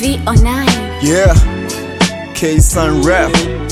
V09. Yeah, K Sun Rap.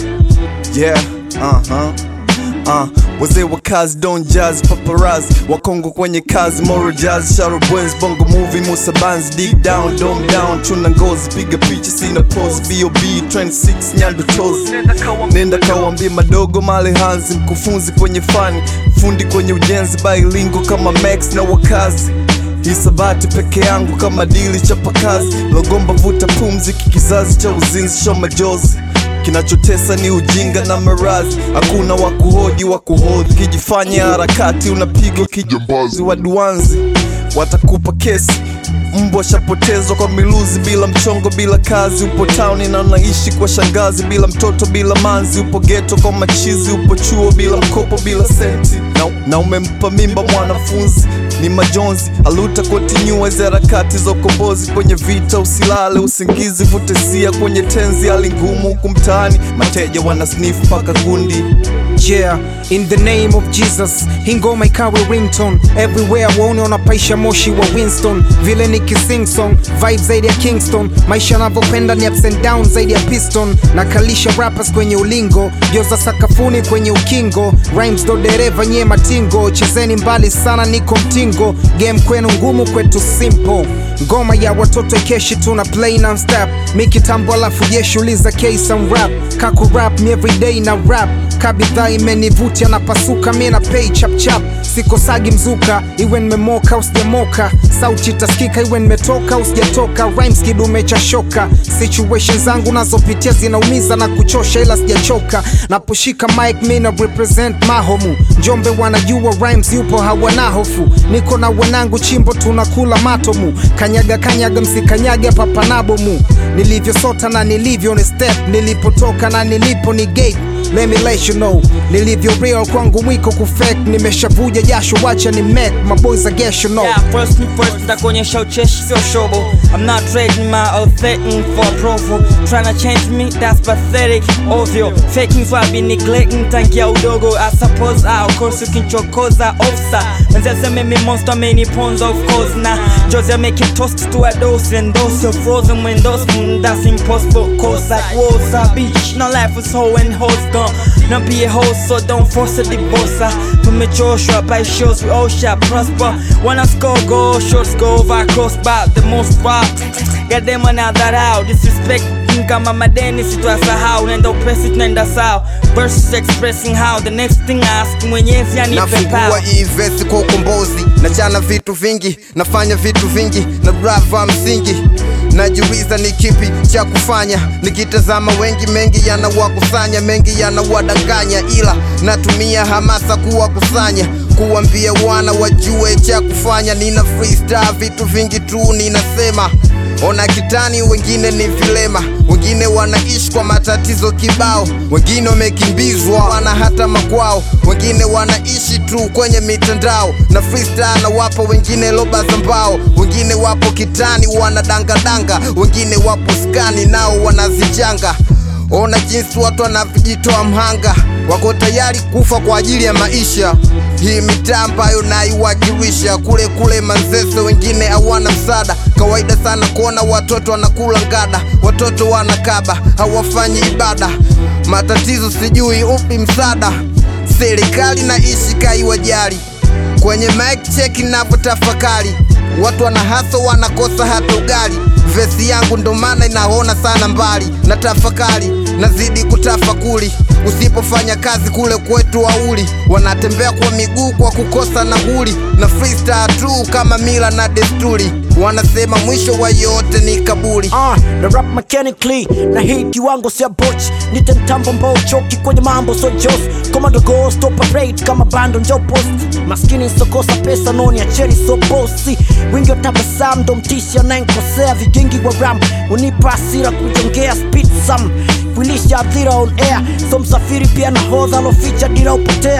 Yeah, uh huh. Uh, wazee wa kazi don jazz paparazzi wakongo kwenye kazi moro jazz sharo boys bongo movie musa bands dig down dom down chuna ngozi piga picha sina pose bob trend 6 nyando tozi nenda kawambie madogo male hanzi mkufunzi kwenye fani fundi kwenye ujenzi bailingo kama max na wakazi hisabati peke yangu kama dili chapakazi logomba vuta pumzi kikizazi cha uzinzi sho majozi kinachotesa ni ujinga na marazi hakuna wakuhoji wakuhodhi kijifanya harakati unapigwa kijambazi waduanzi watakupa kesi mbwa shapotezwa kwa miluzi bila mchongo bila kazi upo tauni na unaishi kwa shangazi bila mtoto bila manzi upo geto kwa machizi upo chuo bila mkopo bila senti na, na umempa mimba mwanafunzi ni majonzi aluta kontinua hizi harakati za ukombozi kwenye vita usilale usingizi vutesia kwenye tenzi hali ngumu huku mtaani mateja wana sniff mpaka gundi Yeah, in the name of Jesus, hii ngoma ikawe ringtone everywhere, waone wanapaisha moshi wa Winston, vile ni kising song, vibe zaidi ya Kingston, maisha yanavyokwenda ni ups and down zaidi ya piston, na kalisha rappers kwenye ulingo, gyoza sakafuni kwenye ukingo, rhymes do dereva nye matingo, chezeni mbali sana, niko mtingo, game kwenu ngumu, kwetu simple, ngoma ya watoto keshi tuna play non stop, mi kitambo alafu jeshi uliza case and rap, kaku rap mi everyday na rap kabidhaa imenivutia na pasuka mi na pay chap chap sikosagi mzuka iwe nimemoka au sijamoka sauti itasikika iwe nimetoka au sijatoka rhymes kidume cha shoka situation zangu nazopitia zinaumiza na kuchosha ila sijachoka naposhika mic mi na represent mahomu njombe wanajua rhymes yupo hawana hofu niko na wanangu chimbo tunakula matomu kanyaga kanyaga msikanyage papanabomu nilivyosota na nilivyo ni step nilipotoka na nilipo ni gate Let me let you know nilivyo real kwangu mwiko kufake nimeshavuja jasho wacha ni make my boys I guess you know Yeah, first me first nitakuonyesha ucheshi sio shobo I'm not trading my authentic for approval Tryna change me that's pathetic ovyo faking so I be neglecting tangia udogo I suppose I of course ukinchokoza officer Wenzaseme me monster many pawns of course na Jose make it toast to a dose and dose You're frozen when those mm, that's impossible Cause like walls a beach No life is hoe and hoes gone Not be a hoe so don't force a divorce Tumechoshwa by shows we all shall prosper Wanna score goal shots go over crossbar The most far Get them another out Disrespect kama madeni sitwasahau Nenda upesi tunaenda sawa Versus expressing how The next thing I ask mwenyezi anipe nafungua power hii vesi kwa ukombozi nachana vitu vingi nafanya vitu vingi na brava msingi najiuliza ni kipi cha kufanya nikitazama wengi mengi yanawakusanya mengi yanawadanganya ila natumia hamasa kuwakusanya kuwambia wana wajue cha kufanya nina freestyle vitu vingi tu ninasema ona kitani wengine ni vilema wengine wanaishi kwa matatizo kibao wengine wamekimbizwa wana hata makwao wengine wanaishi tu kwenye mitandao na freestyle na wapo wengine loba za mbao wengine wapo kitani wanadangadanga wengine wapo skani nao wanazichanga ona jinsi watu wanavyojitoa mhanga wako tayari kufa kwa ajili ya maisha hii mitaa ambayo naiwakilisha kule kule manzese wengine hawana msaada kawaida sana kuona watoto wanakula ngada watoto wanakaba hawafanyi ibada matatizo sijui upi msaada serikali na ishi kaiwajali kwenye mic check ninavyotafakari watu wana haso wanakosa hata ugali vesi yangu ndo maana inaona sana mbali na tafakari nazidi kutafakuri usipofanya kazi kule kwetu wauli wanatembea kwa miguu kwa kukosa nauli na freestyle tu kama mila na desturi wanasema mwisho wa yote ni kaburi uh, na rap mechanically na hii kiwango sia boch nite mtambo mbao choki kwenye mambo so jos komando ghost operate kama bando njo post maskini sokosa pesa noni acheni so bosi wingi wa tabasamu ndo mtishi anayenkosea vigingi wa ram unipa asira kujongea speed sam kuilisha adhira on air so msafiri pia na hodha aloficha dira upotea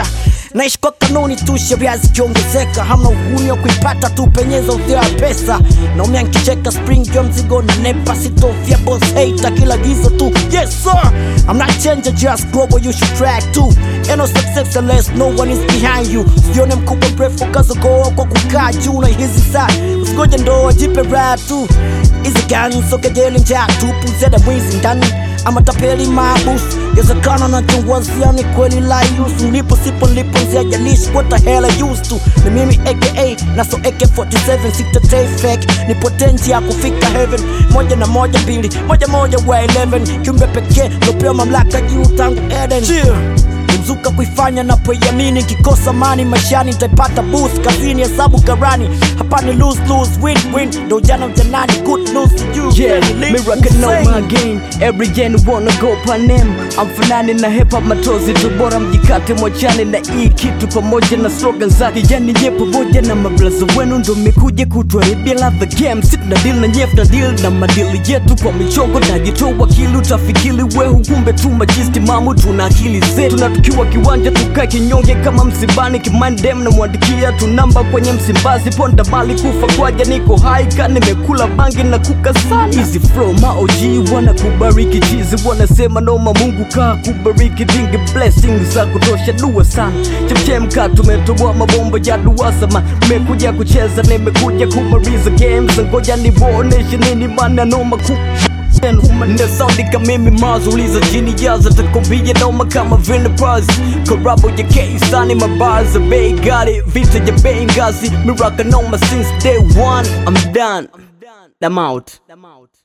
naishi kwa kanuni tu sheria zikiongezeka hamna uhuni wa kuipata tu penyeza udhia ya pesa naumia nkicheka spring jua mzigo na nepa sitofia boss hater kila gizo tu yes sir I'm not changing just global you should track too Ain't no success unless no one is behind you usione mkubwa mrefu kazogoa kwa kukaa juu na hizi saa usigoje ndoa jipe raha tu hizi gani sokejeli njaa tupu zeda mwizi ndani ama tapeli maabus yazekana na chungwazia ni kweli layus mlipo sipo nlipo nzia jalishi what the hell I used to ni mimi aka na so AK47 sitatei fake ni potensi ya kufika heaven moja na moja mbili moja moja wa 11 kiumbe pekee lopewa mamlaka juu tangu Eden Cheer. Nimzuka kuifanya napoiamini, kikosa mani maishani nitaipata boost kazini, hesabu karani, hapa ni lose lose win win, ndo ujana ujanani, good news to you Yeah, Really me rockin' on insane. my game Every gen wanna go panem Amfanani na hip hop matozi tu bora mjikate mwachane na hii kitu pamoja na slogan zake Yani nye pamoja na mablaza wenu ndo mekuja kutuharibia ladha game Sit na deal na nyef na deal na madili yetu kwa michongo najitoa wakili utafikiri wehu kumbe tu majisti mamu tuna akili zetu na tukiwa kiwanja tukae kinyonge kama msibani kimandem na mwandikia tu namba kwenye msimbazi ponda mali kufa kwaja niko haika nimekula bangi na kuka sana hizi flow maoji wana kubariki chizi wanasema noma mungu kaa kubariki dingi blessings za kutosha dua sana chemchemka tumetoboa mabomba ya duasama nimekuja kucheza nimekuja kumaliza games ngoja niwaoneshe nini maana noma ku Nasaundi mimi mazuliza chini jaza takombia noma kama Vinapaz Korabo ya K-Sani mabaza bei gari Vita ya bei ngazi Miraka noma since day one I'm done I'm out